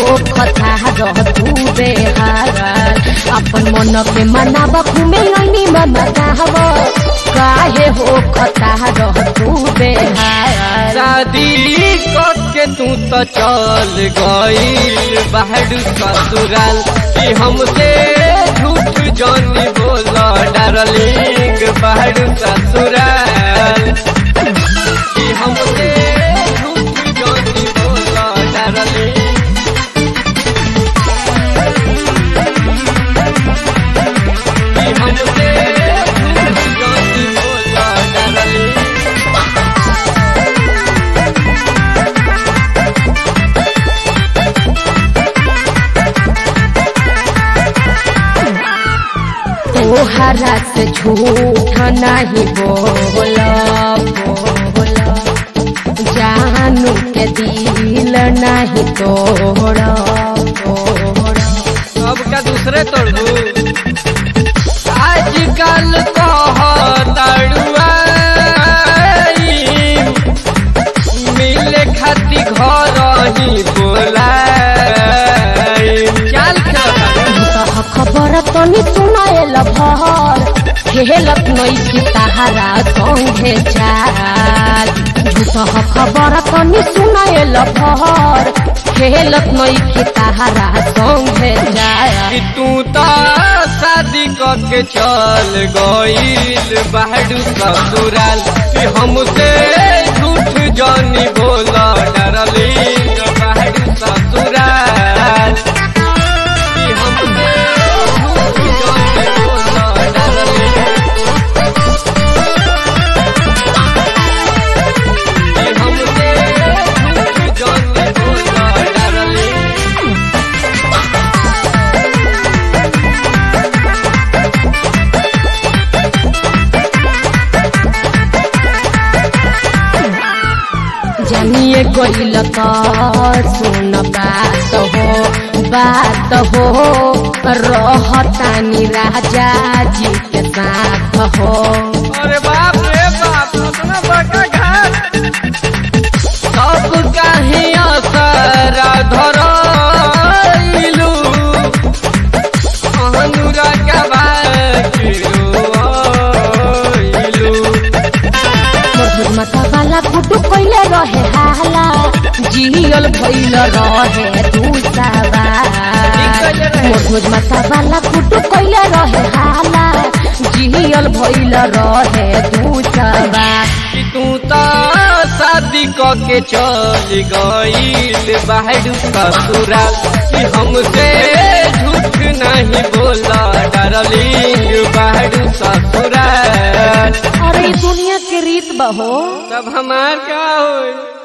हो कथा रह तू बेहार अपन मन के मनाब घूमे लनी मना कहब काहे हो कथा रह तू बेहार शादी करके तू तो चल गईल बाहर ससुराल कि हमसे झूठ जानी बोला डार्लिंग बाहर ससुराल कि हमसे झूठ जानी बोला डार्लिंग कि हमसे झूठ जानी बोला डार्लिंग तोहरा से झूठ नहीं बोला बोला जानू के दिल नहीं तोड़ा तोड़ा अब का दूसरे तोड़ू आजकल कहताड़ुआ मिले खाती घर ही बोला चल तह खबर तनी सुनाएल भर खेलत नैखी ताहारा संगे चाल झूठह खबर तनी सुनाएल भर खेलत नैखी ताहारा संगे चाल कि तू तो शादी करके चल गईल बाहर ससुराल कि हमसे झूठ जानी बोला डरली बाहर ससुराल कि हमसे झूठ जानी बोला डरली कि हमसे झूठ जानी बोला डरली जानिए गईल त सुन बात हो बात हो रहतानी राजा जी के साथ हो अरे बाप रे बाप अपना बका घाट सब काहे असरा धरइलू अनुरागवा के रोइलू मधुर माता वाला गुड्डू कैले रहे हाला जियल भइल रहे दूसरा मधुर माता वाला गुड्डू कैले रहे हाला जियल भइल रहे दूसरा कि तू तो शादी के चल गईल बाहर ससुराल कि हमसे झूठ नहीं बोला डरली बाहर ससुराल अरे ई दुनिया के रीत बहो तब हमार का होई